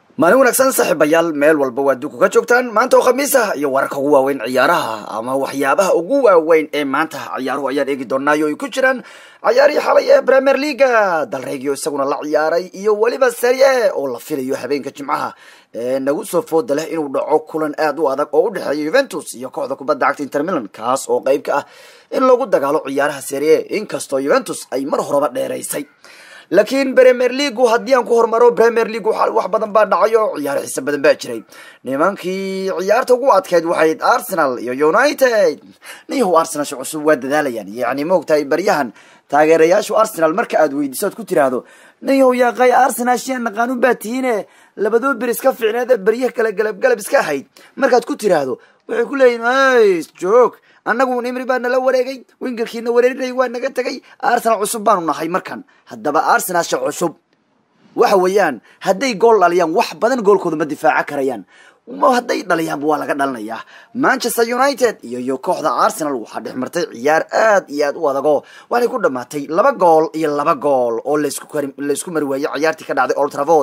maalin wanaagsan saaxiibayaal meel walba waa duku ka joogtaan maanta oo khamiis ah iyo wararka ugu waaweyn ciyaaraha ama waxyaabaha ugu waaweyn ee maanta ciyaaruhu ayaan eegi doonaayo ay ku jiraan ciyaarihii xalay ee premier leaga dalreegio isaguna la ciyaaray iyo weliba serie oo la filayo habeenka jimcaha ee nagu soo fooda leh inuu dhaco kulan aad u adag oo u dhexeeya juventus iyo kooxda kubadda cagta inter milan kaas oo qeyb ka ah in lagu dagaalo ciyaaraha serie inkastoo juventus ay mar horeba dheeraysay laakiin premier leagu haddii aan ku hormaro premier league wax badan baa dhacayo ciyaaro xiise badan baa jiray nimankii ciyaarta ugu adkeyd waxayd arsenal iyo united niyahu arsenalsha cusub waa dadaalayaan yacni maogtahay baryahan taageerayaashu arsenal marka aad weydiiso ad ku tiraahdo niyahu yaaqay arsenal shian naqaanun baa tihiine labadoo ber iska fiicneed beryaha kale galabgalab iska ahayd markaad ku tiraahdo waxay ku leeyihin hays joog annagu nimri baa nala wareegay wingerkiina wareerinay waa naga tegay arsenal cusub baanu nahay markan haddaba arsenalsha cusub waxa weeyaan hadday gool dhaliyaan wax badan goolkooda ma difaaca karayaan hadday dhaliyaanba waa laga dhalinayaa manchester united iyo iyo kooxda arsenal waxaa dhex martay ciyaar aad iyo aad u adago waxay ku dhamaatay laba gool iyo laba gool oo laysku mari waayey ciyaartii ka dhacday old travord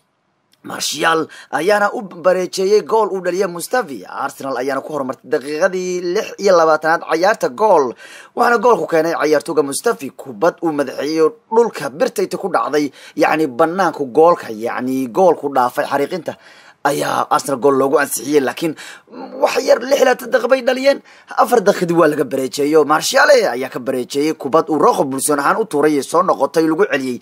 marshal ayaana u bareejeeyey gool uu dhaliya mustafi arsenal ayaana ku horumartay daqiiqadii lix iyo labaatanaad cayaarta gool waxaana goolku keenay cayaartooga mustafi kubad uu madaxeeyo dhulka birtayta ku dhacday yacni banaanku goolka yacni goolku dhaafay xariiqinta ayaa arsenal gool loogu ansixiyey laakiin wax yar lix laatan daqiiq bay dhaliyeen afar daqiiqdii waa laga bareejeeyo marshale ayaa ka bareejeeyey kubad uu rooqo bulsoon ahaan u tuuray soo noqotay lagu celiyey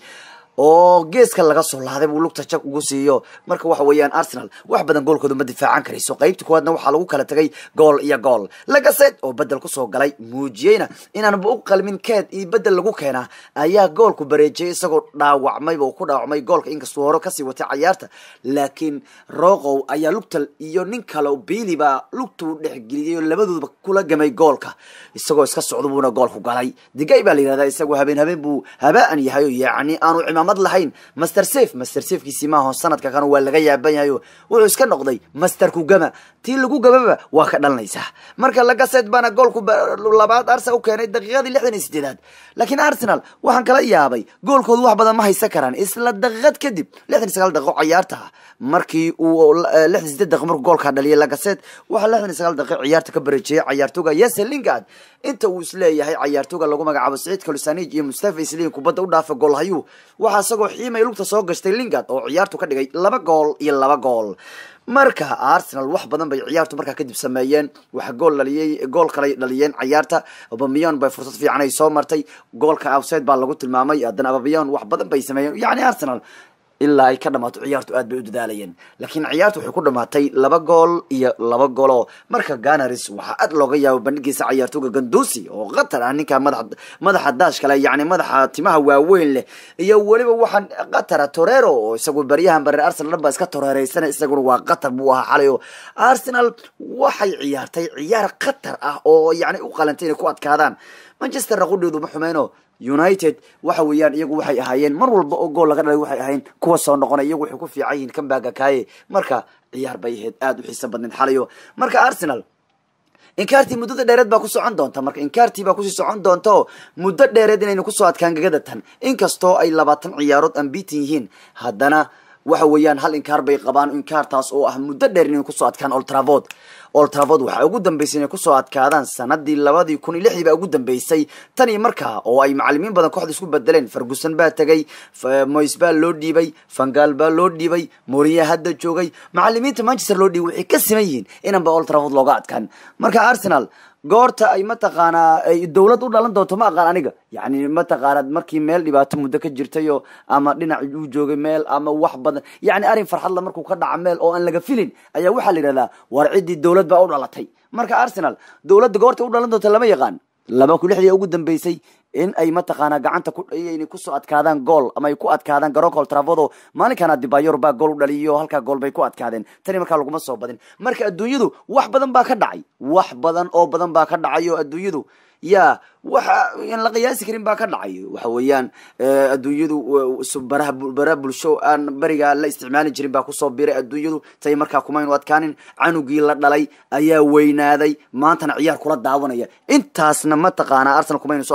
oo geeska laga soo laaday buu lugta jag ugu siiyo marka waxa weeyaan arsenal wax badan goolkooda ma difaacan karayso qaybta kuwaadna waxaa lagu kala tegay gool iyo gool lagaset oo bedel kusoo galay muujiyeyna inaanba u qalmin keed iyo bedel lagu keenaa ayaa goolku bareejiyay isagoo dhaawacmayba ku dhaawacmay goolka inkastuu hore kasii watay cayaarta laakiin roqow ayaa lugta iyo nin kale biili baa lugtuu dhexgeliyay oo labadoodaba kula gamay goolka isagoo iska socdo buuna goolku galay digay baa la yihahdaa isagoo habeen habeen buu habaan yahay yacni aanu mad lahayn master safe master safekiisii maaho sanadka kan waa laga yaaban yahayo wuxuu iska noqday master kugama tii lagu gamaba waa ka dhalanaysaa marka lagaset baana goolku labaad arsenal u keenay daqiiqadii lixdan iyo sideedaad laakiin arsenal waxaan kala yaabay goolkoodu wax badan ma haysan karaan isla daqiiqad kadib lixdan iyo sagaal daqiiqo ciyaarta markii uu lixdan sideed daqiiq markuu goolkaa dhaliyay lagaset waxaa lixdan iyo sagaal daqiiq ciyaarta ka bareejiyay cayaartooga yese lingard inta uu isleeyahay cayaartooga lagu magacaabo saciid kalusanij iyo mustafa isliin kubadda u dhaafa goolhayu waxaa isagoo xiimay lugta soo gashtay lingard oo ciyaartu ka dhigay laba gool iyo laba gool marka arsenal wax badan bay ciyaartu markaa kadib sameeyeen waxa gool dhaliyey gool kalay dhaliyeen ciyaarta abamiyon bay fursad fiican ay soo martay goolka outside baa lagu tilmaamay haddana abamiyon wax badan bay sameeyeen yacni arsenal ilaa ay ka dhamaato ciyaartu aad bay u dadaalayeen laakiin ciyaartu waxay ku dhamaatay laba gool iyo laba gooloo marka ganaris waxaa aad looga yaabo bandhigiisa cayaartooga gandusi oo qatar ah ninka madaxa madaxa daash kale yacni madaxa timaha waaweyn leh iyo weliba waxaan qatara torero oo isagu baryahan bareer arsenal dhan baa iska toreereysana isaguna waa qatar buu ahaa xalay oo arsenal waxay ciyaartay ciyaar qatar ah oo yacni u qalantay inay ku adkaadaan manchesterna qudheedu ma xumeyno united waxa weeyaan iyagu waxay ahaayeen mar walba oo gool laga dhalay waxay ahayn kuwa soo noqonay iyagu waxay ku fiican yihiin kambaga kaaye marka ciyaar bay ahayd aada u xiiso badneed xalayo marka arsenal inkaartii muddada dheereed baa ku socon doonta marka inkaartii baa kusii socon doonta oo muddo dheereed inaynu kusoo adkaan gagada tan inkastoo ay labaatan ciyaarood ambitin yihiin haddana waxa weeyaan hal inkaar bay qabaan inkaartaas oo ah muddo dheer inay kusoo adkaan oltravod oltravod waxaa ugu dambeysay inay kusoo adkaadaan sanadii labadii kun iyo lixdii baa ugu dambeysay tan iyo markaa oo ay macalimiin badan kooxda isku bedeleen ferguson baa tegay moys baa loo dhiibay fangal baa loo dhiibay moriya hadda joogay macalimiinta manchester loo dhiibay waxay ka siman yihiin inanba oltravod looga adkaan marka arsenal goorta ay mataqaanaa ay dawlad u dhalan doonto ma aqaan aniga yacni mataqaanaa markii meel dhibaato muddo ka jirtayo ama dhinac uu joogay meel ama wax badan yacni arrin farxadla markuu ka dhaca meel oo aan laga filin ayaa waxaa la yidhahdaa war ciddii dawlad baa u dhalatay marka arsenal dawladda goorta u dhalan doonta lama yaqaan laba kun lixdii ugu dambeysay in ay mataqaanaa gacanta kuinay kusoo adkaadaan gool ama ay ku adkaadaan garoonka oltravodo maalinkaana dibayor baa gool u dhaliyo halkaa gool bay ku adkaadeen tani markaa laguma soo badin marka adduunyadu wax badan baa ka dhacay wax badan oo badan baa ka dhacay oo adduunyadu ya waxa aan la qiyaasi karin baa ka dhacay waxa weeyaan adduunyadu baraha baraha bulsho aan beriga la isticmaali jirin baa kusoo biray adduunyadu tay markaa kumaynu adkaanin canugii la dhalay ayaa weynaaday maantana ciyaar kula daawanaya intaasna mataqaanaa arsenal kumaynu soo adkaan halkaas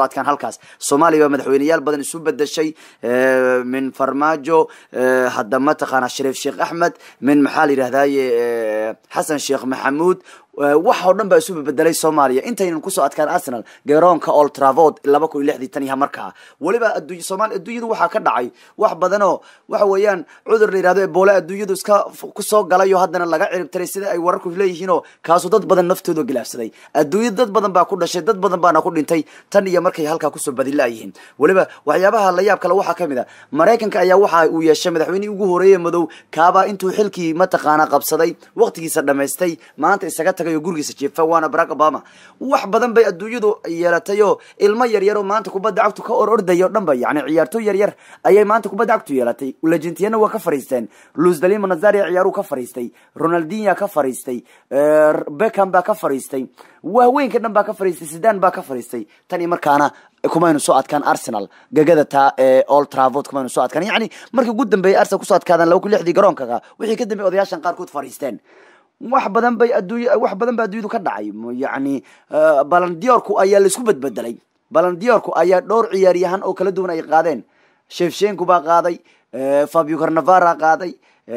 halkaas soomaaliya baa madaxweyneyaal badan isu bedeshay min farmaajo hadda mataqaana shariif sheekh axmed min maxaa la yidhahdaye xasan sheekh maxamuud wax oo dhan baa isu bedelay soomaaliya intaynan kusoo adkaan arsenal garoonka old travod laba kun iyo lixdii tan iyo markaa weliba adduuny soomali adduunyadu waxaa ka dhacay wax badanoo waxa weeyaan cudur la yihahdo eboole adduunyadu iska kusoo galay oo haddana laga ciribtiray sida ay wararku leeyihiinoo kaasu dad badan naftooda gilaafsaday adduunyada dad badan baa ku dhashay dad badan baana ku dhintay tan iyo markay halkaa kusoo badilaayihiin weliba waxyaabaha la yaab kale waxaa kamid a maraykanka ayaa waxa uu yeeshay madaxweynihii ugu horeeye madow kaabaa intuu xilkii mataqaana qabsaday waqtigiisa dhamaystay maanta isaga tagay oo gurigiisa jeefa waana barack obama wax badan bay adduunyadu yeelatay oo ilmo yaryar oo maanta kubadda cagtu ka or orday o dhan ba yani ciyaartooy yaryar ayay maanta kubadda cagtu yeelatay lejentiyana waa ka fariisteen luisdalima nazaria ciyaaruu ka fariistay ronaldinya ka fariistay beckham baa ka fariistay waaweynka dhan baa ka fariistay sidan baa ka fariistay tan iyo markaana kumaynu soo adkaan arsenal gagada taa ee old travod kumaynu soo adkaan yani markii ugu dambeeyay arsenal kusoo adkaadaan laba kun lixdii garoonkaga wixii ka dambeeyay odayaashan qaarkood fariisteen wax badan bay adduunya wax badan ba adduunyadu ka dhacay yani balandiorku ayaa laisku bedbedelay balandiorku ayaa dhowr ciyaaryahan oo kala duwan ay qaadeen shefshenku baa qaaday fabio carnavara qaaday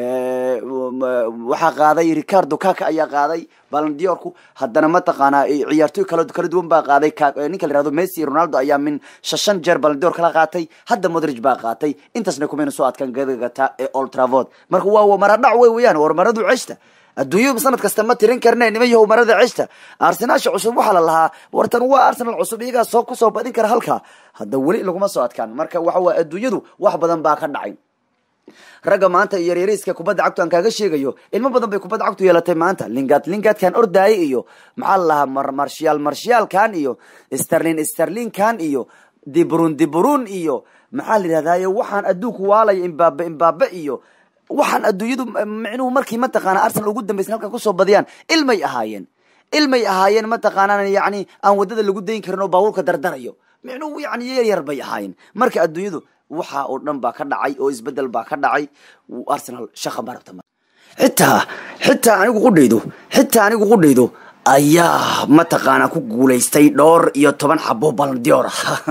waxaa qaaday ricardo kaka ayaa qaaday balandiorku haddana mataqaanaa ciyaartooy kala kala duwan baa qaaday ninka la yihahdo messi ronaldo ayaa min shashan jeer balandior kala qaatay hadda modrig baa qaatay intaasna kumayna soo adkaan gadagata ee old travod marka waa maradhac wey weyaan war maradu ceshta adduunyadu sanad kasta ma tirin karne nima yahow marada ceshta arsenaasha cusub waxaa la lahaa wartan waa arsenal cusub iyagaa soo kusoo badin kara halkaa hadda weli laguma soo adkaan marka waxa waye adduunyadu wax badan baa ka dhacay ragga maanta iyo yaryariiska kubadda cagtu aan kaaga sheegayo ilmo badan bay kubadda cagtu yeelatay maanta lingad lingadkan ordaye iyo maxaa la lahaa marshial marshiyalkan iyo sterlin sterlinkan iyo dibrun dibrun iyo maxaa la yidhahdaye waxaan adduunku waalaya imbabe imbabe iyo waxaan adduunyadu micnuhu markii mataqaana arsenal ugu dambaysan halkan kusoo badiyaan ilmay ahaayeen ilmay ahaayeen mataqaanaa yani aan waddada lagu dayn karin oo baabuurka dardarayo micnuhu yani yaryar bay ahaayeen marka adduunyadu waxa oo dhan baa ka dhacay oo isbedel baa ka dhacay arsenal shaqa ma rabta xitaa xitaa anigu qudhaydo xitaa anigu qudhaydo ayaa mataqaana ku guulaystay dhowr iyo toban xabo balandior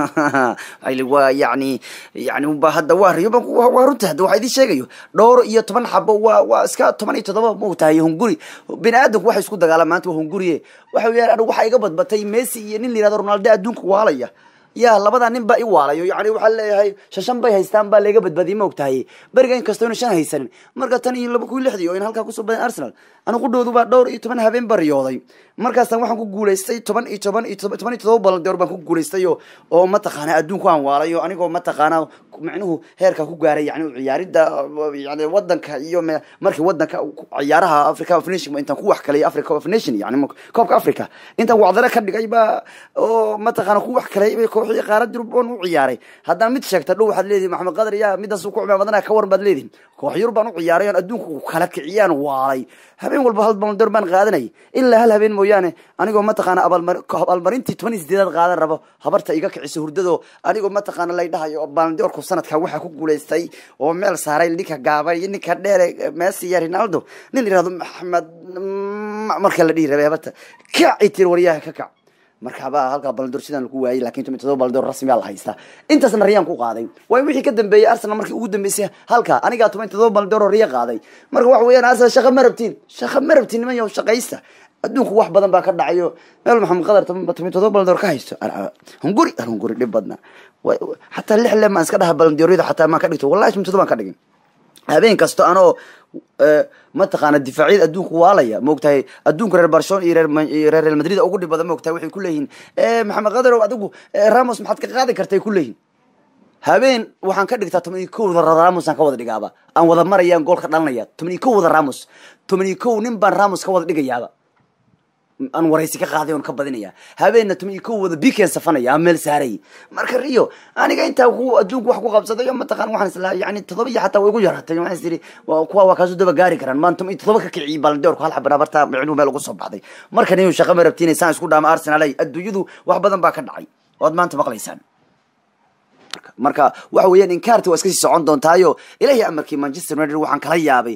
waa yani yani hadda waa riyo waa runta hadda waxa idin sheegayo dhowr iyo toban xabo waa waa iska toban iyo todoba maogtahay hunguri bini aadamku waxay isku dagaalaan maanta waa hunguriye waxa weeyaan anigu waxaa iga badbatay messi iyo nin la yihahdo ronaldo adduunka waalaya ya labadaa nin baa i waalayo yani waxaa leeyahay shashan bay haystaan baa laga badbaadiyay ma ogtahay beriga inkastoo ina shan haysanin marka tan iyo laba kun lixdii oo in halkaa kusoo badan arsenal anu qudhoodu baa dhowr iyo toban habeen ba riyooday markaasna waxaan ku guulaystay toban iyo toban iyo toban iyo todoba balandeor baan ku guulaystay oo oo mataqaana adduunku aan waalayo anigoo mataqaana micnuhu heerka ku gaaray yani ciyaaridda yani wadanka iyo markii wadanka ciyaaraha africa of nation intaan ku wax kalay africa of nation yani koobka africa intaan wacdare ka dhigay baa oo mataqaana ku wax kalay kooxii qaarad yurub oon u ciyaaray haddana mid sheegta dhow waxaad leedihin maxamed qadar yaa midaas ku cimaamadana ka waran baad leedihin koox yurub baan u ciyaaray oon adduunku kala kiciyaan waalay habeen walba hal balandoor baan qaadanay ilaa hal habeen mooyaane anigoo mataqaana abaalmarintii toban iyo sideedaad qaadan rabo habarta iga kiciso hurdado anigoo mataqaana lay dhahayo balandoorku sanadka waxaa ku guulaystay oo meel saaray ninka gaabay iyo ninka dheere messi iyo ronaldo nin yihahdo maxamed marka la dhihi rabay habarta kac i tiri waryaha ka kac markaaba halkaa balandoor sidaan lagu waayay lakin toban todoba balandoor rasmiyaa la haystaa intaasna riyaan ku qaaday waayo wixii ka dambeeyey arsenal markii ugu dambeysay halkaa anigaa toban todoba balandoor oo riya qaaday marka waxa weeyaan arsenal shaqa ma rabtiin shaqa ma rabtiin niman yahow shaqaysta adduunku wax badan baa ka dhacayo meel maxamed qadar toban todoba balandoor ka haysto hunguri hunguri dhib badna xataa lix le maan iska dhaha balandooryada xataa maan ka dhigto wallahi toban todoba baan ka dhigin habeen kasto anoo mataqaana difaacyada adduunku waalaya maogtahay adduunka reer barcelona iyo reer real madrid ugu dhib badan maogtahay waxay kuleeyihiin maxamed qadarow adigu ramos maxaad ka qaadi kartay kuleeyihin habeen waxaan ka dhigtaa toban iyo kowda ramos aan ka wada dhigaaba aan wada marayaan gool ka dhalanaya toban iyo kowda ramos toban iyo kow nin baan ramos ka wada dhigayaaba aan waraysi ka qaaday oon ka badinaya habeenna toban iyo kow wada biken safanaya aan meel saaray marka rio aniga intaa ku adduunku wax ku qabsaday o mataqan waxaan islaa yani todoba iyo xataa way igu yaratay waxaan is iri kuwa waa kaasu daba gaari karaan maan toban iyo todoba ka kiciyay balandoorku hal xabana barta micnuu meel ugu soo baxday markan inuu shaqa ma rabtiin saan isku dhaama arsenal ay adduunyadu wax badan baa ka dhacay oad maanta maqlaysaan marka waxa weeyaan inkaarti waa iska sii socon doontaayo ilahi amarkii manchester united waxaan kala yaabay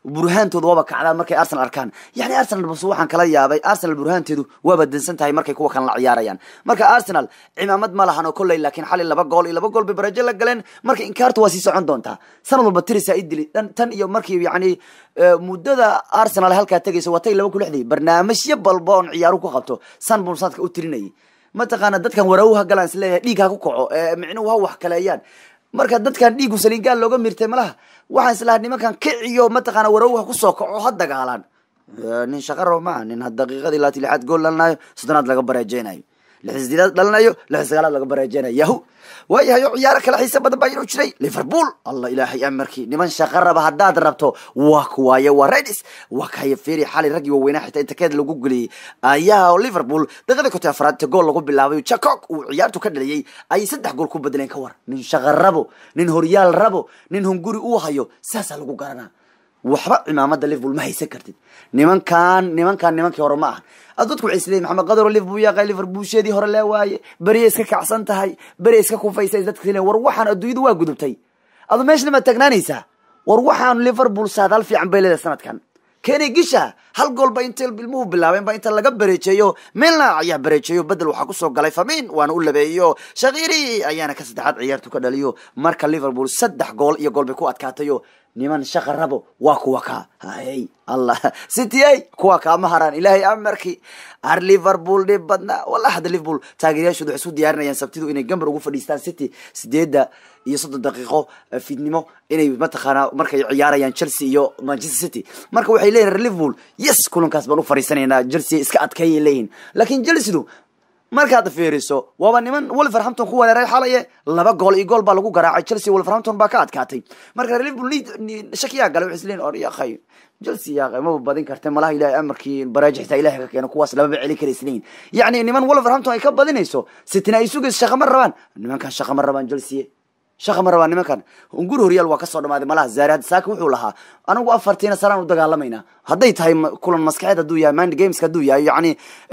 burhaantooda waaba kacdaa markay arsenal arkaan yani arsenal bas waxaan kala yaabay arsenal burhaanteedu waaba dansan tahay markay kuwa kan la ciyaarayaan marka arsenal cimaamad ma lahan oo kolley laakiin xali laba gool iyo laba gool bay barajo la galeen marka inkaartu waa sii socon doontaa sanad walba tirisa idili tan iyo markii yani muddada arsenal halkaa tegaysa watay laba ku lixdii barnaamijyo balba oon ciyaaru ku qabto san buu sanadka u tirinayay mataqaana dadkan warawha galaan isleeyahay dhiig ha ku kaco micnuhu ha wax kaleeyaan marka dadkan dhiigu saliingaal looga mirtay malaha waxaan islahaa nimankan kiciyo mataqaana warawha kusoo kaco ha dagaalaan nin shaqaro maa nin daqiiqadii laati lixaad gool dhalinayo soddonaad laga bareejeynayo lix sideedaad dhalinayo lix sagaalaad laga bareejeynayo yahu waayahay oo ciyaaro kale xiise badan baa inuu jiray liverpool allah ilaahay amarkii niman shaqa raba haddaad rabto waa kuwaaye waa redis waa kaya feri xali raggii waaweynaa xitaa inta keed lagu geliyey ayaa liverpool daqiiqadii konton afraad gool lagu bilaabay jacob uu ciyaartu ka dhaliyey ayay saddex gool ku bedeleen ka war nin shaqa rabo nin horyaal rabo nin hunguri uu hayo saasaa lagu garanaa waxba cimaamada liverpool ma haysan kartid nimankan nimankan nimankii hore ma aha ad dadku waxay isleeyihin maxamed qadaro liverpool yaaqay liverpoolsheedii hore lee waaye beriya iska kacsan tahay beriya iska kufaysa dadka isleeyihin war waxaan adduunyadu waa gudubtay adu meeshna ma taagnaanaysaa war waxaan liverpool saadaal fiican bay leedahay sanadkan kenny gisha hal gool ba inta ilmuhu bilaabeen ba inta laga bareejeeyo milna ayaa bareejeeyo bedel waxaa kusoo galay famin waana u labeeyo shakiri ayaana ka saddexaad ciyaartu ka dhaliyo marka liverpool saddex gool iyo gool bay ku adkaatayo niman shaqa rabo waa kuwa kaa hay allah city ay kuwa kaama haraan ilaahay amarkii ar liverpool dhib badnaa wallahi hadda liverpool taageerayaashooda waxay isku diyaarinayaan sabtidu inay gambar ugu fadhiistaan city sideedda iyo soddon daqiiqo fiidnimo inay mataqaanaa markay ciyaarayaan chelsea iyo manchester city marka waxay leeyihin reer liverpool yes kulankaas baan u fadhiisanaynaa chelsea iska adkeeyay leeyihin laakiin chelseadu markaad fiiriso waaba niman wolverhampton ku wereeray xalaye laba gool iyo gool baa lagu garaacay chelsea wolverhampton baa ka adkaatay marka liverpool shakiyaa galay waxay isleeyihin or yakhay chelsea yaaqay maba badin kartay malaha ilahay amarkii baraaji xitaa ilahay ka keeno kuwaas lababa celi kara isleeyihin yacni niman wolverhampton ay ka badinayso sitina ay sugayso shaqa ma rabaan nimankan shaqa ma rabaan chelsea shaqa ma rabaa nimankan ungur horyaal waa kasoo dhamaaday malaha zaari saaki wuxuu lahaa anigu afartiina sanaan u dagaalamayna hadday tahay kulan maskaxeed hadduu yahay mind gameska hadduu yahay yacni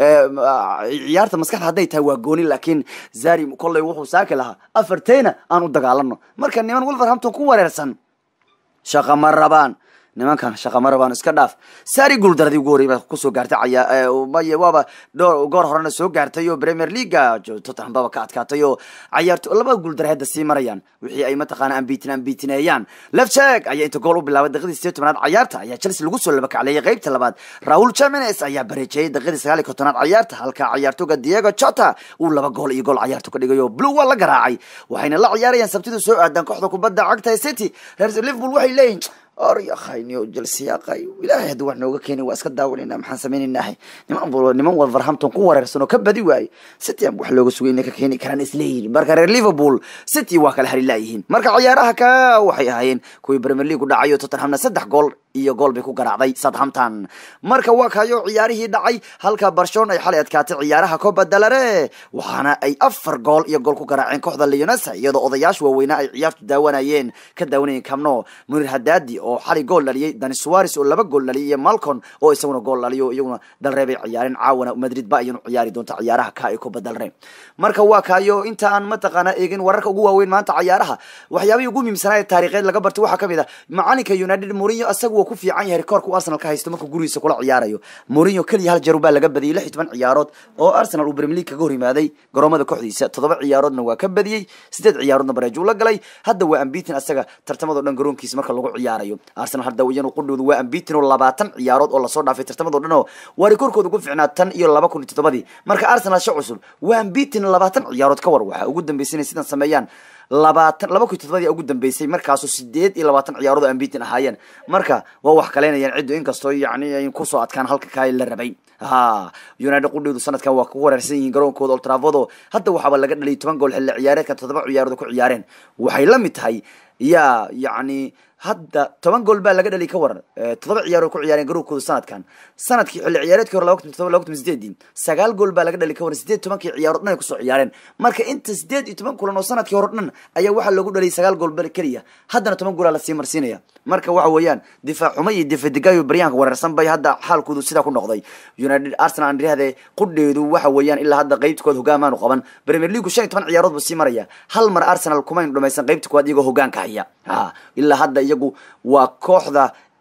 ciyaarta maskaxda hadday tahay waa gooni laakiin zari kolley wuxuu saaki lahaa afarteyna aan u dagaalano marka niman wolverhampton ku wareersan shaqa ma rabaan nimankan shaqa ma rabaan iska dhaaf sari guuldaradii ugu horrey baa kusoo gaartay caya may waaba dhowr goor horena soo gaartay oo premier leaga tottenham baba ka adkaatay oo cayaarto laba guuldara hadda sii marayaan wixii ay mataqaana ambitin ambitineeyaan lefcheck ayaa inta gool u bilaabay daqiiqdii sideed tobanaad cayaarta ayaa chelsea lagu soo labakacleeyay qeybta labaad raul jamines ayaa bareejeeyay daqiiqdii sagaal iyo kontonaad cayaarta halka cayaartoga diego jota uu laba gool iyo gool cayaartu ka dhigayo blue waa la garaacay waxayna la ciyaarayaan sabtidu soo aadan kooxda kubadda cagta city reer liverpool waxay leeyihin or yakhaynio chelsea yaqay ilaahay haddii wax nooga keenay waa iska daawanayna maxaan samaynaynaahay niman niman wolverhampton ku wareersan oo ka badi waaye city aan wax looga sugay inay ka keeni karaan isleeyihin marka reer liverpool city waa kala hari laayihiin marka ciyaaraha ka waxay ahaayeen kuwii premier league u dhacay oo tottenhamna saddex gool iyo gool bay ku garaacday southampton marka waa kayo ciyaarihii dhacay halka barcelona ay xalay adkaatay ciyaaraha copa dalare waxaana ay afar gool iyo gool ku garaaceen kooxda leonesa iyadoo odayaasha waaweynaa ay ciyaartu daawanayeen ka daawanayeen camno munir hadadi oo xalay gool dhaliyay dani suares oo laba gool dhaliyay iyo malcon oo isaguna gool dhaliyo iyaguna dalre bay ciyaareen caawana madrid ba iyanu ciyaari doonta ciyaaraha ka ee copa dalre marka waa kayo inta aan mataqaana eegin wararka ugu waaweyn maanta ciyaaraha waxyaabihii ugu muhiimsanaa ee taariikheed laga bartay waxaa kamid a macalinka united mourinho isagu ku fiican yahay rekoorka u arsenal ka haysto markuu gurigiisa kula ciyaarayo mourinho keliya hal jeer baa laga badiyey lix iyo toban ciyaarood oo arsenal uu premier league kaga hor yimaaday garoomada kooxdiisa toddoba ciyaaroodna waa ka badiyey sideed ciyaaroodna bareejo la galay hadda waa ambitin asaga tartamado dhan garoonkiisa marka lagu ciyaarayo arsenal hadda iyanu qudhoodu waa ambitin oo labaatan ciyaarood oo lasoo dhaafay tartamado dhan oo waa rekoorkooda ugu ficnaa tan iyo laba kun iyo toddobadii marka arsenal sha cusub waa ambitin labaatan ciyaarood ka war waxaa ugu dambeysay inay sidan sameeyaan labaatan laba kun iyo todobadii ugu dambeysay markaasoo sideed iyo labaatan ciyaarood oo ambitin ahaayeen marka waa wax kaleynayaan ciddu inkastoo yacni ay kusoo adkaan halka kaa la rabay ha united qudheedu sanadkan waa ku wareersan yihiin garoonkooda oltravodo hadda waxaaba laga dhaliyay toban gool xilli ciyaareedka toddoba ciyaarood ku ciyaareen waxay la mid tahay ya yacni hadda toban gool baa laga dhaliy ka waran toddoba ciyaar oo ku ciyaareen garowkooda sanadkan sanadkii xilli ciyaareedkii hore laba kun todoba laba kun sideedii sagaal gool baa laga dhaliy ka waran sideed tobankii ciyaarood dhan ay kusoo ciyaareen marka inta sideed iyo toban kulan oo sanadkii hore dhan ayaa waxaa loogu dhaliyay sagaal gool bal keliya haddana toban goolaa lasii marsiinaya marka waxa weeyaan difaac xumo iyo difadigayo baryahanka wareersan bay hadda xaalkoodu sidaa ku noqday united arsenal aan dhihahde qudheedu waxa weeyaan ilaa hadda qeybtikood hogaamaanu qaban premier league shan iyo toban ciyaarood buu sii maraya hal mar arsenal kumaynu dhamaysan qeybta koowaad iyagoo hogaanka haya ha ilaa hadda iyagu waa kooxda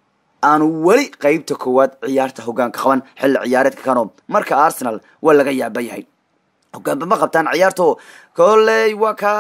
aanu weli qeybta koowaad ciyaarta hogaanka qaban xilli ciyaareedka kano marka arsenal waa laga yaaba yahay hogaanba ma qabtaan ciyaarto koley waa ka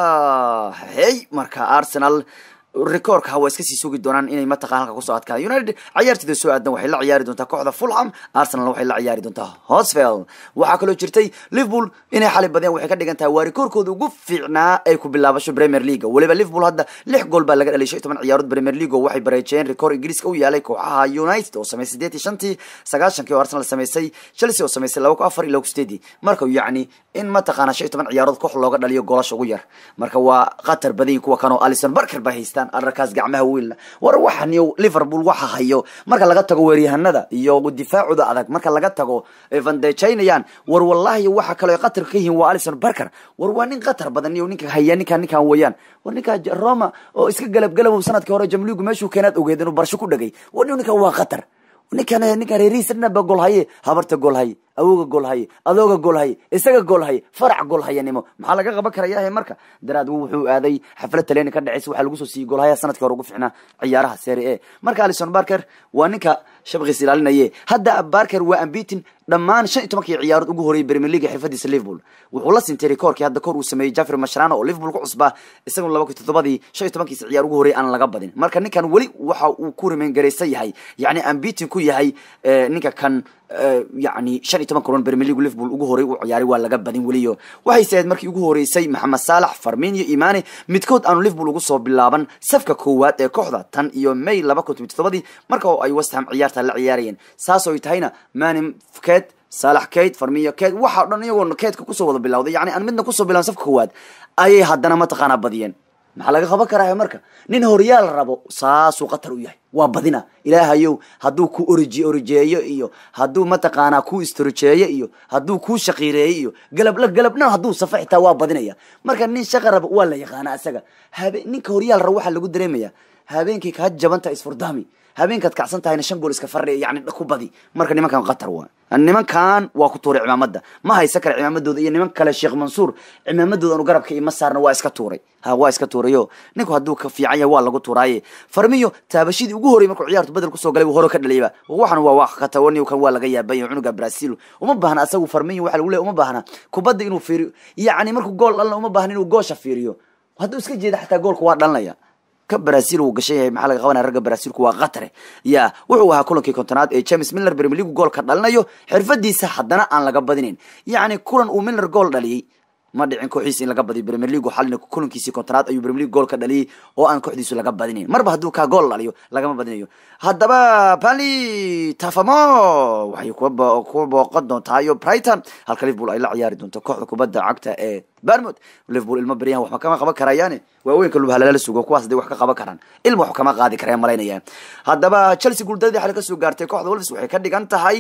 hey marka arsenal rekoorka waa iska sii sugi doonaan inay mataqan halka kusoo adkaan united ciyaartida soo aadan waxay la ciyaari doontaa kooxda fulham arsenal waxay la ciyaari doontaa hosvel waxaa kaloo jirtay liverpool inay xali badeen waxay ka dhigan tahay waa rikoorkooda ugu fiicnaa ay ku bilaabasho premier league weliba liverpool hadda lix gool baa laga dhalay shan iyo toban ciyaarood premier league oo waxay bareejeen rikoor ingiriiska u yaalay kooxaha united oo sameysay sideed iyo shantii sagaashankii oo arsenal sameysay chelsea oo sameysay laba ku afar iyo laba ku sideedii marka yacni in mataqaana shan iyo toban ciyaarood koox looga dhaliyo goolasha ugu yar marka waa qatar badan kuwa kanoo alison barker ba haystaan ararkaas gacmaha wiilna war waxan iyo liverpool waxa hayo marka laga tago weeryahanada iyo difaacooda adag marka laga tago vandejaynayaan war wallahi waxa kaloo qatar ka yihiin waa alison barker war waa nin qatar badan iyo ninka haya ninkan ninkan weeyaan war ninka roma oo iska galabgalabow sanadkii hore jamligu meeshuu keenaad ogeed inuu barsho ku dhagay war ninkan waa qatar ninkan ninkan reerihiisana gool haye habarta gool haye awooga gool haye adooga gool haye isaga gool haye farac gool hayanimo maxaa laga qaban karayahe marka daraad wuxuu aaday xaflad taleni ka dhaceysa waxaa lagu soo siiyey gool haya sanadkii hore ugu ficnaa ciyaaraha serie a marka alison barker waa ninka shabkiis ilaalinaye hadda barker waa ambitin dhammaan shan iyo tobankii ciyaarood ugu horeyay premier league xirfadiisa liverpool wuxuu la sintay rikoorkii hadda kor uu sameeyey jeffrey mashrano oo liverpool ku cusbaa isaguna laba kun toddobadii shan iyo tobankiisa ciyaar ugu horeyay aan laga badin marka ninkan weli waxa uu ku rimayn garaysan yahay yacni ambitin ku yahay ninka kan yani shan iyo toban kulan premier league liverpool ugu horey u ciyaaray waa laga badin weliyo waxayse ahayd markii ugu horeysay maxamed saalax farmin iyo imane midkood aanu liverpool ugu soo bilaaban safka koowaad ee kooxda tan iyo may laba kun toban toddobadii marka oo ay westham ciyaarta la ciyaarayeen saas oy tahayna manim ket saalax kate farmiyo kate waxa o dhan iyagoo keedka kusoo wada bilawday yani aan midna kusoo bilaban safka koowaad ayay haddana mataqaanaa badiyeen maxaa laga qaban karaa marka nin horyaal rabo saasuu qatar u yahay waa badina ilaahayow hadduu ku oriji orijeeyo iyo hadduu mataqaanaa ku istorojeeyo iyo hadduu ku shaqiireeyo iyo galabla galabna hadduu safa xitaa waa badinaya marka nin shaqa rabo waa la yaqaana asaga habe ninka horyaal rabo waxaa lagu dareemaya habeenkii kaa jabanta isfurdami habeenkaad kacsan tahayna shan gool iska fardhi yani ku badi marka nimankan qatar waa nimankan waa ku tuuray cimaamada ma haysa kale cimaamadooda iyo niman kale sheekh mansuur cimaamadooda anu garabka ima saarna waa iska tuuray ha waa iska tuurayo ninku hadduu ka fiican yahay waa lagu tuuraaye farmiyo taabashadii ugu horrey markuu ciyaartu bedel kusoo galay hore ka dhaliyaba waxan waa wax katawani kan waa laga yaabay cunuga brazil uma baahna asagu farmiyo waxa lagu leey uma baahna kubadda inuu fiiriyo yacni markuu gool dhalna uma baahna inuu goosha fiiriyo hadduu iska jeeda xataa goolka waa dhalinaya ka brazil uu gashan yahay maxaa laga qabanaya ragga brazilku waa qatare ya wuxuu ahaa kulankii kontonaad ee james miller premier league goolka dhalinayo xirfadiisa haddana aan laga badinin yacni kulan uu miller gool dhaliyey ma dhicin kooxiisa in laga badiyo premier league xalina kulankiisii kontonaad ayuu premier league gool ka dhaliyey oo aan kooxdiisu laga badinin marba hadduu kaa gool dhaliyo lagama badinayo haddaba bali tafamo waxay kuwa booqan doontaa iyo brighton halka liverpool ay la ciyaari doonto kooxda kubadda cagta ee barmod liverpool ilmo beryahan waxba kama qaban karayaane waaweynka lubhalala sugo kuwaas haday wax ka qaban karaan ilma wax kama qaadi karaya malaynaya haddaba chelsea guuldaradii xali kasoo gaartay kooxda wolves waxay ka dhigan tahay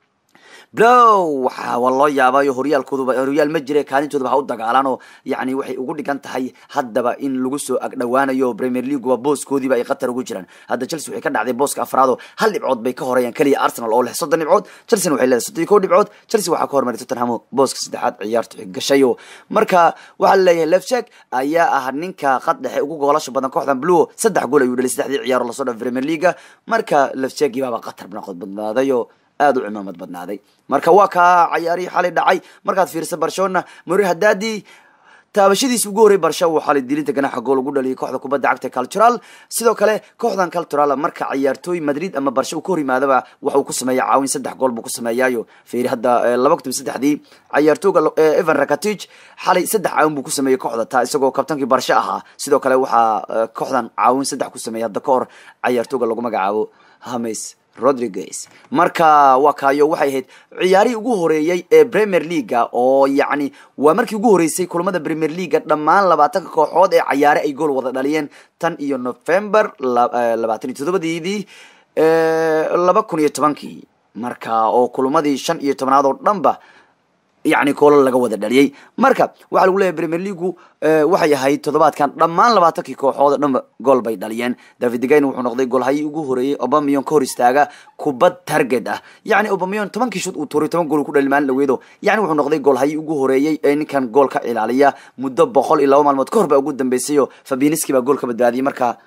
blow waxa waa loo yaabayo horyaalkooduba horyaal ma jire kaalintoodaba ha u dagaalaan oo yani waxay ugu dhigan tahay haddaba in lagu soo agdhowaanayo premier leagueba booskoodiiba ay qatar ugu jiraan hadda chelsea waxay ka dhacday booska afraad oo hal dhibcood bay ka horeeyaan keliya arsenal oo leh soddon dhibcood chelsea waxay leedahay soddon iyo kow dhibcood chelsea waxaa ka hormaray tottenham booska saddexaad ciyaartu gashayo marka waxaa laleeyahay lefshek ayaa ah ninka qad dhexe ugu goolasha badan kooxdan bluo saddex gool ayuu dhalay saddexdii ciyaaro lasoo dhaaf premier leaga marka lefsheki baaba qatar naqod badnaadayo aada u cimaamad badnaaday marka waa kaa cayaarihii xalay dhacay markaad fiirisa barcelona mori hadaadii taabashadiisi ugu horrey barsha uu xalay dilinta ganaxa gool ugu dhaliyay kooxda kubadda cagta cultural sidoo kale kooxdan cultural marka ciyaartooy madrid ama barsha uu ka hor yimaadaba waxa uu ku sameeya caawin saddex gool buu ku sameeyaayo fiiri hadda laba kun toban saddexdii ciyaartooyga evan rakatich xalay saddex caawin buu ku sameeyey kooxda taa isagoo kabtankii barsha ahaa sidoo kale waxaa kooxdan caawin saddex ku sameeyay hadda ka hor ciyaartooyga lagu magacaabo hames rodriguez marka waa kaayo waxay ahayd ciyaarihii ugu horeeyey ee premier leaga oo yacni waa markii ugu horeysay kulamada premier leaga dhammaan labaatanka kooxood ee cayaare ay gool wada dhaliyeen tan iyo november labaatan iyo toddobadeedii laba kun iyo tobankii marka oo kulamadii shan iyo tobnaad oo dhanba yani koolo laga wada dhaliyey marka waxaa lagu leeyahy premier leagu waxay ahayd toddobaadkan dhammaan labaatankii kooxood oo dhanba gool bay dhaliyeen david gayn wuxuu noqday goolhayii ugu horeeyey obamion ka hor istaaga kubad target ah yacni obamion tobankii shud uu tuuray toban gool ku dhali maalin dhaweedo yani wuxuu noqday goolhayii ugu horeeyey ee ninkan gool ka ilaaliya muddo boqol iyo laba maalmood ka hor baa ugu dambeysay oo fabiniski baa gool ka badbaadiyey marka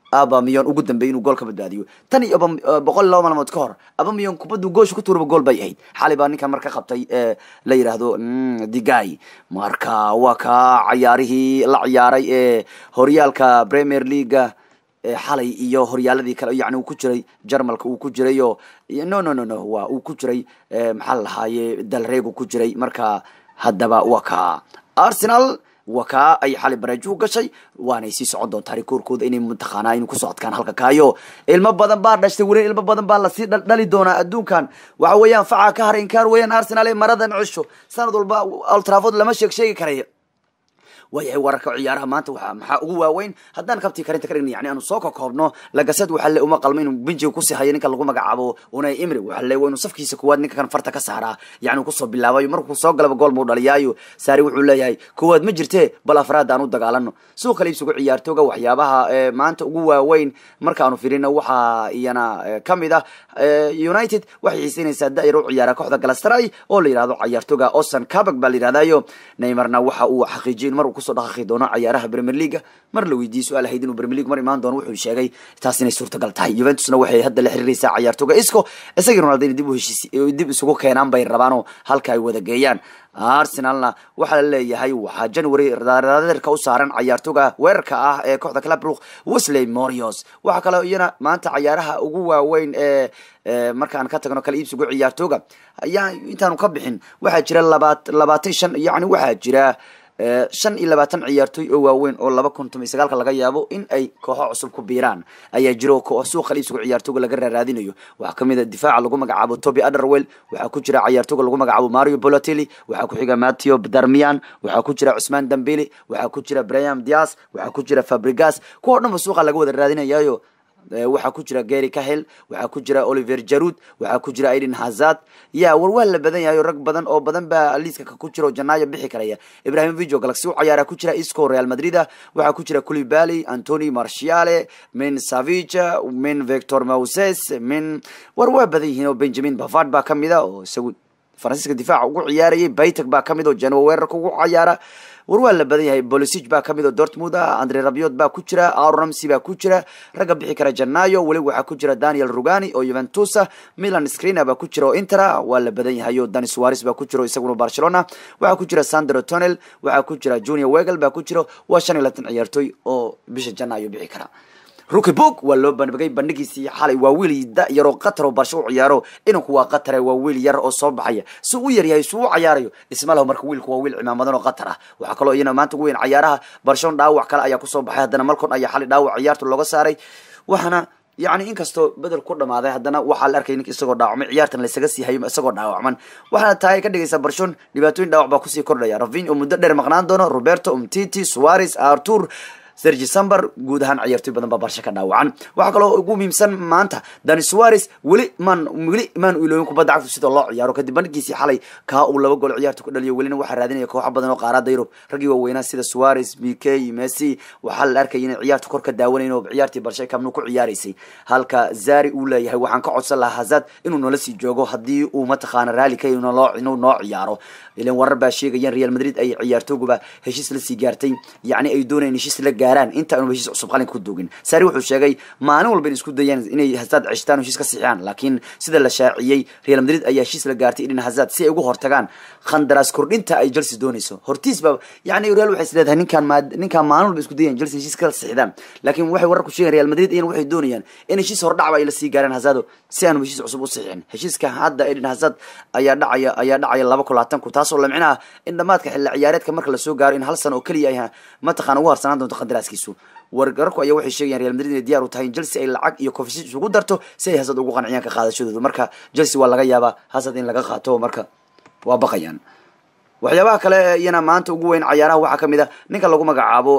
abamiyon ugu dambeeyay inuu gool ka badbaadiyo tan iyo boqol iyo laba maalmood ka hor abamiyon kubaddu goosha ku tuuraba gool bay ahayd xali baa ninkan marka qabtay ee la yidhaahdo digay marka waa ka cayaarihii la ciyaaray ee horyaalka premier leaga xalay iyo horyaaladii kale yani uu ku jiray jarmalka uu ku jiray o no no no no waa uu ku jiray maxaa la lahaaye dalreegu ku jiray marka haddaba waa ka arsenal waa kaa ay xali bareejuhu gashay waanay sii socon doontaa rikoorkooda inay mataqaanaa inu kusoo adkaan halka kaayo ilmo badan baa dhashtay weli ilmo badan baa lasii dhali doonaa adduunkan waxa weeyaan facaa ka haray inkaar weeyaan arsenal ee maradan cisho sanad walba altrafod lama sheeg sheegi karaya waayahay wararka ciyaaraha maanta waa maxaa ugu waaweyn haddaan kabtii karinta ka dhigna yani aanu soo kokoobno lagasad waxa le uma qalmo inuu benjiga kusii hayo ninka lagu magacaabo unai imri waxa le waa inuu safkiisa kuwaad ninka kan farta ka saaraa yani kusoo bilaabayo markuu soo galaba gool muu dhaliyaayo saari wuxuu leeyahay kuwaad ma jirte bal afraad aan u dagaalano suuq kale iibsigu ciyaartooga waxyaabaha maanta ugu waaweyn markaanu firino waxaa iyana kamid ah united waxay xiiseynaysaa da-yar u ciyaara kooxda galastray oo la yihahdo ciyaartooga osan cabag baa la yihahdayo neymarna waxa uu xaqiijiyay mar kusoo dhaqaqi doono ciyaaraha premier leaga mar la weydiiyey su-aal ahayd inuu premier league mar imaan doono wuxuu sheegay taas inay suurtagal tahay juventusna waxay hadda la xiriiraysaa ciyaartooga isco isagii ronaldo inay dib u heshiis dib isugu keenaan bay rabaanoo halka ay wada geeyaan arsenalna waxaa la leeyahay waxaa january raderka u saaran ciyaartooga weerarka ah ee kooxda clabrook wesley morios waxaa kaloo iyana maanta ciyaaraha ugu waaweyn ee markaan ka tagno kala iibsigu ciyaartooga ayaa intaanu ka bixin waxaa jira labaat labaatan shan yani waxaa jira shan iyo labaatan ciyaartooy oo waaweyn oo laba kun toban iyo sagaalka laga yaabo in ay kooxo cusub ku biiraan ayaa jiro suuqa iibsiga ciyaartooga laga raaraadinayo waxaa kamid a difaaca lagu magacaabo toby aderwell waxaa ku jira ciyaartooga lagu magacaabo mario bolotelli waxaa ku xiga matteo darmian waxaa ku jira cusmaan dambili waxaa ku jira brian dias waxaa ku jira fabrigas kuwa o dhan ba suuqa laga wada raadinayayo waxaa ku jira gary cahel waxaa ku jira oliver jarud waxaa ku jira aiden hazard ya war waa la badan yahay rag badan oo badan baa liiska ku jira oo janaayo bixi karaya ibrahim vigo galaxy u cayaara ku jira isco real madrida waxaa ku jira culibali antony marciale min savige min victor moses min war waa badan yihiin oo benjamin bavard baa kamid a oo isagu faransiiska difaaca ugu ciyaarayay baytag baa kamid oo janwa weerarka ugu cayaara war waa la badan yahay bolisig baa kamid oo dortmund ah andre rabiot baa ku jira aramsy baa ku jira ragga bixi kara janayo weli waxaa ku jira daniel rugani oo juventus ah milan screener baa ku jira oo intera waa la badan yahay oo dani suares baa ku jira oo isaguna barcelona waxaa ku jira sandro tonel waxaa ku jira junior wegel baa ku jira waa shan iyo labaatan ciyaartooy oo bisha janayo bixi kara ruki bog waa loo bandhigay bandhigiisii xalay waa wiil da yaroo qatar oo barsho u ciyaaro inanku waa qatare waa wiil yar oo soo baxaya si u yaryahay si u cayaarayo isma laho marka wiilku waa wiil cimaamadan oo qatar ah waxaa kaloo iyana maanta ugu weyn cayaaraha barshon dhaawac kale ayaa kusoo baxay haddana malcon ayaa xalay dhaawac ciyaarta looga saaray waxaana yani inkastoo bedel ku dhamaaday haddana waxaa la arkay ninka isagoo dhaawacmay ciyaartan laysaga sii hayo isagoo dhaawacman waxaana tahay ka dhigaysa barshon dhibaatooyin dhaawac baa kusii kordhaya ravin oo muddo dheer maqnaan doono roberto umtiti suarez artur sergi samber guud ahaan ciyaartoy badan baa barsha ka dhaawacan waxaa kaloo ugu muhiimsan maanta dani suarez weli maan weli maan ilooyin kubadda cagtu sida loo ciyaaro kadib bandhigiisii xalay kaa uu laba gool ciyaarta ku dhaliyo welina waxaa raadinaya kooxo badan oo qaarada yurub raggii waaweynaa sida suarez b k messi waxaa la arkaya inay ciyaarta kor ka daawanayn oo ciyaartii barsha kamnu ku ciyaaraysay halka zari uu leeyahay waxaan ka codsan lahaa hazad inuu noola sii joogo haddii uu mataqaana raali ka inuu noo ciyaaro ilan warar baa sheegayaan real madrid ay ciyaartooguba heshiis la sii gaartay yacni ay doonayaan heshiis la gaaraan inta aanu heshiis cusub qalinka ku doogin sari wuxuu sheegay maalin walba in isku dayaan inay hasaad ceshtaan heshiis ka sixiyaan laakiin sida la shaaciyey real madrid ayaa heshiis la gaartay idhin hasaad si ay ugu hortagaan khandaraas kordhinta ay chelsea doonayso hortiis ba yani real waxay isleedahay ninkaan ma ninkaan maalin walba isku dayaan chelsea heshiis ka sixdaan laakiin waxay warar ku sheegayan real madrid iyana waxay doonayaan in heshiis hordhacba ay la sii gaaraan hasaado si aanu heshiis cusub u sixin heshiiska hadda idhin hasaad ayaa dhacaya ayaa dhacaya laba kun labaatan kun taasoo la micnaha in dhamaadka xilli ciyaareedka marka lasoo gaaro in hal sano oo keliya ay mataqana ugu harsanaan doonto khandaraaskiisu wargararku ayaa waxay sheegayaan real madrid inay diyaar u tahay in chelsea ay lacag iyo kofisi isugu darto si ay hasad ugu qanciyaan ka qaadashadooda marka chelsea waa laga yaabaa hasad in laga qaato marka waa baqayaan waxyaabaha kale iyana maanta ugu weyn cayaaraha waxaa kamid a ninka lagu magacaabo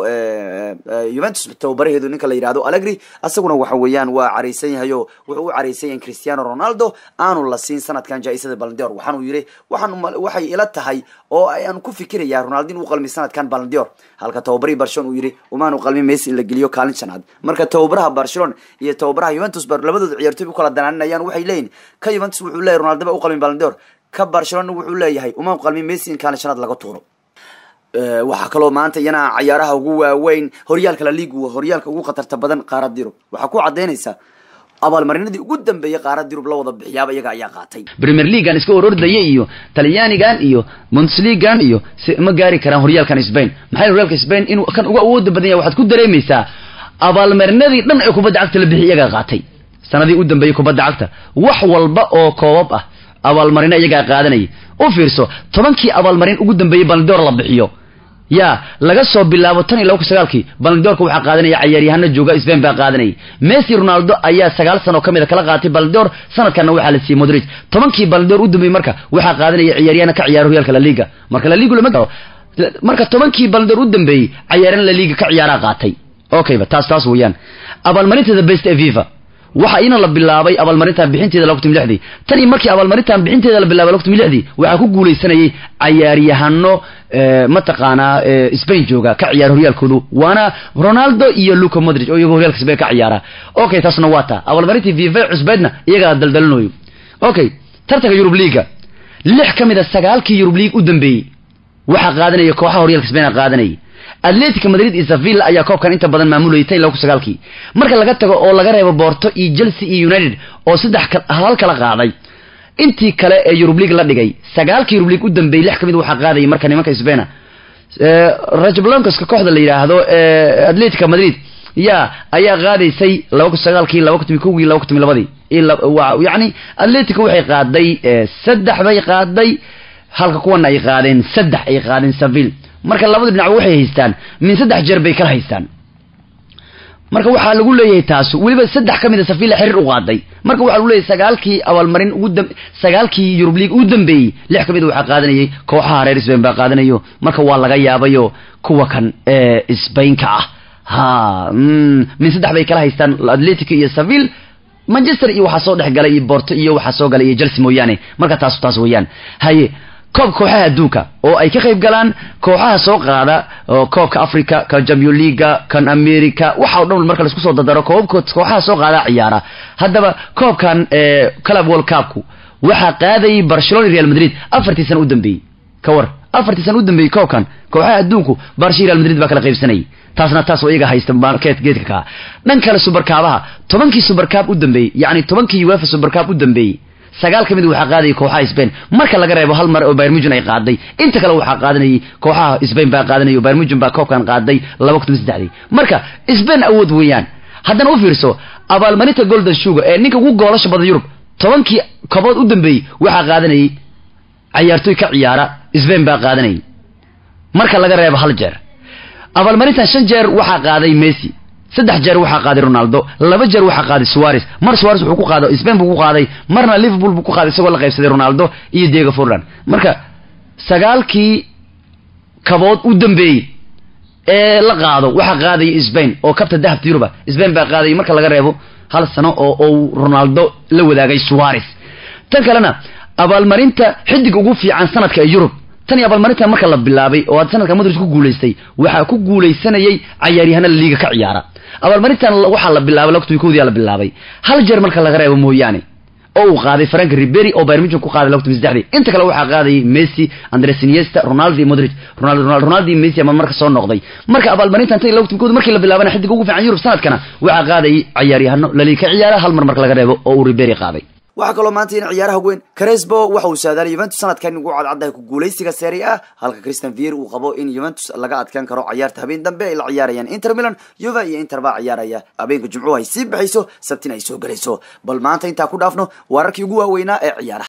juventus tababaraheedu ninka la yihahdo allegri asaguna waxa weeyaan waa caraysan yahay o wuxuu u caraysan yahay cristiano ronaldo aanu la siin sanadkan jaa-isada balandior waxaanu yiri waxaan waxay ila tahay oo aan ku fikirayaa ronaldo in uu qalmi sanadkan balandior halka tababarihii barcelona uu yiri umaanu qalmi messi in la geliyo kaalin shanaad marka tababaraha barcelona iyo tababaraha juventus ba labadooda ciyaartoy u kala danaaninayaan waxay leeyihin ka juventus wuxuu leeyahy ronaldo ba u qalmi balandior ka barcelona wuxuu leeyahay uma qalmi messi in kaalin shanaad laga tuuro waxaa kaloo maanta iyana cayaaraha ugu waaweyn horyaalka la liigu horyaalka ugu khatarta badan qaarad yurub waxaa ku cadaynaysa abaalmarinadii ugu dambeeyey qaarad yurub la wada bixiyaaba iyaga ayaa qaatay premier leaguean iska orordaya iyo talyaanigan iyo bundesligan iyo ma gaari karaan horyaalkan spain maxay horyaalka spain inuu kan uga awooda badan yahay waxaad ku dareemaysaa abaalmarinadii dhan ee kubadda cagta la bixiy iyagaa qaatay sanadii u dambeeyey kubadda cagta wax walba oo koobab ah abaalmarino iyagaa qaadanayay u fiirso tobankii abaalmarin ugu dambeeyey baldoor la bixiyo ya laga soo bilaabo tan iyo laba kun sagaalkii baldoorka waxaa qaadanaya cayaaryahano jooga spain baa qaadanayay messi ronaldo ayaa sagaal sano kamid a kala qaatay baldoor sanadkanna waxaa la siiyey modrig tobankii baldoor u dambeeyey marka waxaa qaadanaya ciyaaryahana ka ciyaara horyaalka la liga marka la ligu lama marka tobankii baldoor u dambeeyey cayaaran la liga ka ciyaaraa qaatay okayba taas taas weeyaan abaalmarinta the best ee viva waxa ina la bilaabay abaalmarintan bixinteeda laba kun lixdii tan iyo markii abaalmarintan bixinteeda la bilaabay laba kun lixdii waxaa ku guuleysanayay cayaaryahano mataqaanaa spain jooga ka ciyaara horyaalkoodu waana ronaldo iyo luca modric oo iyago horyaalka spain ka ciyaara okay taasna waa taa abaalmarintii viva cusbeedna iyagaa daldalanayo okay tartanka yurub liiga lix ka mid a sagaalkii yurub liig u dambeeyey waxaa qaadanaya kooxaha horyaalka spain qaadanayay atletica madrid iyo sevilla ayaa koobkan inta badan maamulayay tan laba kun sagaalkii marka laga tago oo laga reebo borto iyo chelsea iyo united oo saddex halal kala qaaday intii kale ee yurub league la dhigay sagaalkii yurub league u dambeeyey lix ka mid waxaa qaadayay marka nimanka spaina rajblancoska kooxda la yidhaahdo atletica madrid ya ayaa qaadaysay laba kun sagaalkii laba kun timi kowgii laba kun timi labadii yacni atletica waxay qaaday saddex bay qaaday halka kuwana ay qaadeen saddex ay qaadeen seville marka labada dhinacba waxay haystaan min saddex jeer bay kala haystaan marka waxaa lagu leeyahay taas weliba saddex ka mid a safila xiriir u qaaday marka waxaa lagu leeyahay sagaalkii abaalmarin ugu dam sagaalkii yurub league ugu dambeeyey lix ka mid a waxaa qaadanayay kooxaha reer spain baa qaadanayo marka waa laga yaabayo kuwa kan ee spainka ah ha min saddex bay kala haystaan atletico iyo seville manchester iyo waxaa soo dhex galay iyo borto iyo waxaa soo galay iyo chelsea mooyaane marka taas taas weeyaan haye koob kooxaha adduunka oo ay ka qayb galaan kooxaha soo qaada koobka africa kan champion leaga kan america waxa o dhan marka laisku soo dadaro koobabkood kooxaha soo qaada ciyaara haddaba koobkan club world cupku waxaa qaadayay barcelona real madrid afartii sana u dambeeyey ka war afartii sana u dambeeyey koobkan kooxaha adduunku barshi real madrid baa kala qaybsanayay taasna taas oo iyaga haysta market geedka kaa dhan kale subarkaabaha tobankii subarkaab u dambeeyey yacni tobankii uefa subarkaab u dambeeyey sagaal ka mid waxaa qaadayay kooxaha spain marka laga reebo hal mar oo bayrmugen ay qaaday inta kale waxaa qaadanayay kooxaha spain baa qaadanay bayrmugen baa koobkan qaaday laba kun saddexdii marka spain awood weeyaan haddana u fiirso abaalmarinta golden sugar ee ninka ugu goolasha badan yurub tobankii kobood u dambeeyey waxaa qaadanayay cayaartooy ka ciyaara spain baa qaadanayay marka laga reebo hal jeer abaalmarintan shan jeer waxaa qaaday messi saddex jeer waxaa qaaday ronaldo laba jeer waxaa qaaday suares mar suares wuxuu ku qaaday spain buu ku qaaday marna liverpool buu ku qaaday isagoo la qaybsaday ronaldo iyo diego forlan marka sagaalkii kabood u dambeeyey ee la qaado waxaa qaadaya spain oo kabta dahabta yuruba spain baa qaadaya marka laga reebo hal sano oo ou ronaldo la wadaagay suares tan kalena abaalmarinta xidig ugu fiican sanadka ee yurub tan iyo abaalmarinta marka la bilaabay oo aad sanadka madrid ku guulaystay waxaa ku guulaysanayay cayaaryahana liiga ka ciyaara abaalmarintan waxaa la bilaabay laba kun kowdiyaa la bilaabay hal jeer marka laga reebo mooyaane oo uu qaaday frank ribery oo bayern munchen ku qaaday laba kun saddexdii inta kale waxaa qaadayay messi andres iniesta ronaldo iyo modric ronaldo ronaldo iyo messi ama marka soo noqday marka abaalmarintan tan iyo laba kun kowdi markii la bilaabana xidig ugu fiican yurub sanadkana waxaa qaadayay cayaaryahano laliiga ka ciyaara hal mar marka laga reebo oo uu ribery qaaday waxaa kaloo maanta in ciyaaraha weyn cresbo waxa uu saadaalay yuventus sanadkan ugu cadcaddahay ku guulaysiga serie a halka christian vier uu qabo in yuventus laga adkaan karo cayaarta habeen dambe ay la ciyaarayaan inter milan yuva iyo inter baa ciyaaraya habeenka jimcuhu ay sii baxayso sabtina ay soo gelayso bal maanta intaa ku dhaafno wararkii ugu waaweynaa ee ciyaaraha